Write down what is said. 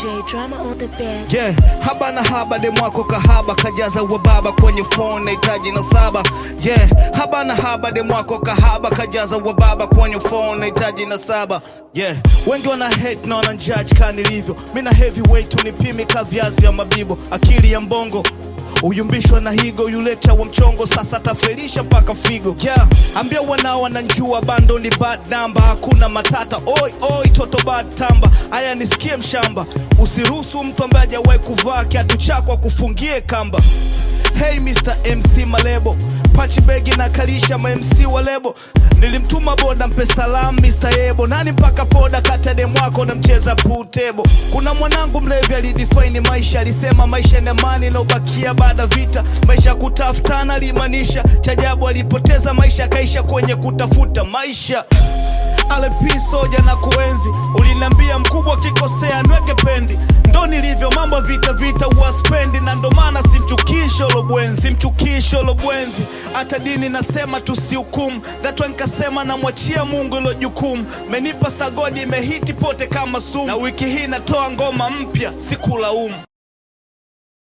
J drama on the bed. Yeah, haba na haba de mwako kahaba kajaza wa baba kwenye phone nahitaji na saba. Yeah, haba na haba de mwako kahaba kajaza wa baba kwenye phone nahitaji na saba. Yeah, wengi wana hate na wana judge kani nilivyo. Mimi na heavyweight unipimi ka viazi vya mabibo. Akili ya mbongo uyumbishwa na higo yuleta wa mchongo sasa tafelisha mpaka figo yeah. ambia wanao wananjua bando ni bad namba hakuna matata oi oi toto bad tamba aya nisikie mshamba usiruhusu mtu ambaye hajawahi kuvaa kiatu chako akufungie kamba Hey Mr. MC Malebo Pachi begi na kalisha ma MC wa lebo Nilimtuma boda mpe salam Mr. Yebo Nani mpaka poda kata dem wako na mcheza pool table Kuna mwanangu mlevi alidefine maisha Alisema maisha ni amani inayobakia baada vita Maisha ya kutafutana alimaanisha Chajabu alipoteza maisha akaisha kwenye kutafuta maisha LP soja na kuenzi uliniambia mkubwa kikosea nweke pendi ndo nilivyo mambo vita vita uwaspendi na ndo maana simchukisho lobwenzi simchukisho lobwenzi hata dini nasema tusihukumu thatwa nikasema namwachia mungu ilo jukumu menipa sagodi imehiti pote kama sumu na wiki hii natoa ngoma mpya sikulaumu